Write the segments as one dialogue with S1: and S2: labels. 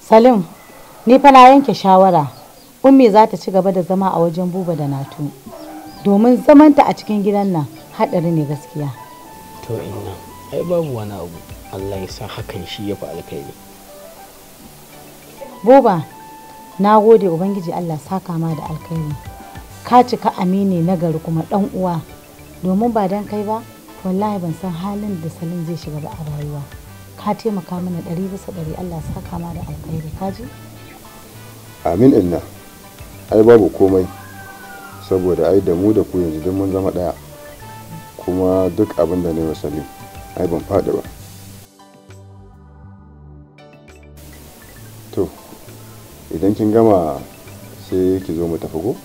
S1: Salim, ni fa na yanke shawara. Ummi za ta ci gaba da zama a wajen buba da natu. Domin zamanta a cikin gidan nan haɗari ne gaskiya.
S2: to inna ai babu wani abu Allah ya sa hakan shi ya fi alkhairi
S1: Buba, na gode Ubangiji Allah saka ma da alkhairi. Ka cika amini na gari kuma ɗan uwa. Domin ba dan kai ba, wallahi ban san halin da Salim zai shiga ba a rayuwa. Ka taimaka mana ɗari bisa ɗari Allah saka ma da alkhairi. Ka ji?
S3: amin inna ai babu komai saboda ai da mu da ku yanzu duk mun zama ɗaya kuma duk abin da na yi wa salim ai ban faɗi ba to idan kin gama sai ki zo mu tafi ko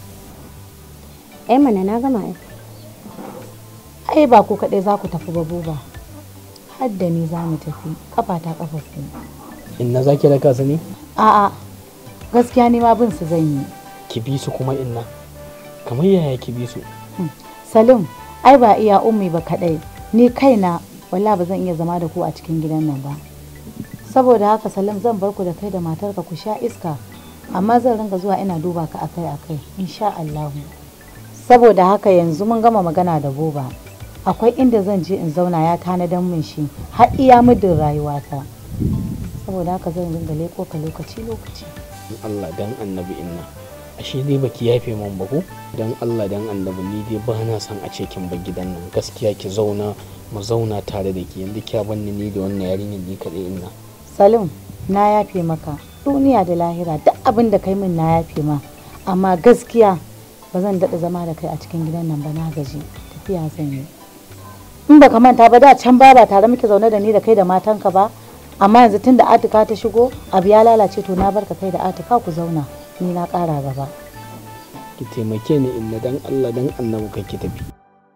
S4: ai mana na gama ai
S1: Ai ba ku kaɗai za ku tafi ba Buba. Har da ni za mu tafi, kafa ta kafa ku.
S2: inna za ki raka su ne
S1: A'a, gaskiya ni ma bin su zan yi.
S2: ki bi su kuma inna kamar yaya ki bi su
S1: Salim, ai ba iya ummi ba kaɗai. Ni kaina walla ba zan iya zama da ku a cikin gidan nan ba. Saboda haka Salim zan bar ku da kai da matarka ku sha iska. Amma zan ringa zuwa ina duba ka akai-akai, insha Allahu. Saboda haka yanzu mun gama magana da Buba. Akwai inda zan je in zauna ya tanadan min shi har iya muddin rayuwata. Saboda haka zan ringa leko ka lokaci-lokaci.
S2: dan Allah dan annabi inna ashe dai baki yafe min ba ko dan Allah dan annabi ni dai ba na son a ce kin bar gidan nan gaskiya ki zauna mu zauna tare da ki yanzu kya banni ni da wannan yarinyar ni kaɗai inna
S1: Salim, na yafe maka duniya da lahira duk abin da kai min na yafe ma amma gaskiya ba zan daɗa zama da kai a cikin gidan nan ba na gaji tafiya zan yi in baka manta ba da can ba ba tare muke zaune da ni da kai da matanka ba amma yanzu tun da atika ta shigo abu ya lalace to na barka kai da atika ku zauna ni na ƙara gaba
S2: ki taimake ni inna dan Allah dan annabi kai ki tafi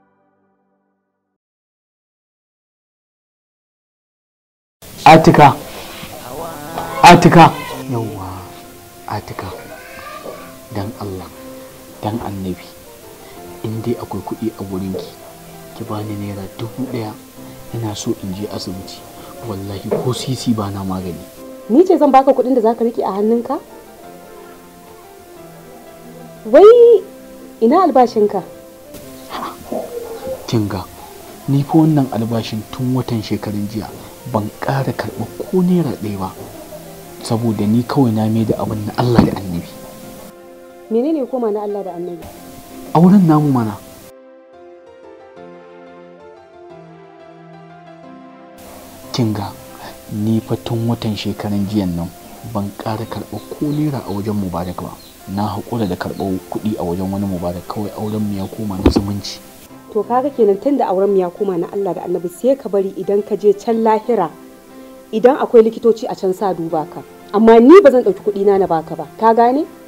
S2: Atika Atika yawwa Atika dan Allah dan annabi in dai akwai kuɗi a wurinki ki bani naira dubu ɗaya ina so in je asibiti wallahi ko sisi ba na magani
S4: ni ce zan baka kuɗin da zaka rike a hannunka wai ina albashinka
S2: kinga ni fa wannan albashin tun watan shekarun jiya ban ƙara karɓa ko naira ɗaya ba saboda ni kawai na mai da abin na Allah da annabi
S4: menene koma na Allah da annabi
S2: auren namu mana kinga ni fa tun watan shekaran jiyan nan ban ƙara karɓa ko naira a wajen mubarak ba na haƙura da karɓar kuɗi a wajen wani mubarak kawai auren mu ya koma na zumunci
S4: to kaga kenan tunda auren mu ya koma na Allah da annabi sai ka bari idan ka je can lahira idan akwai likitoci a can sa duba ka amma ni ba zan ɗauki kuɗi na na baka ba ka gane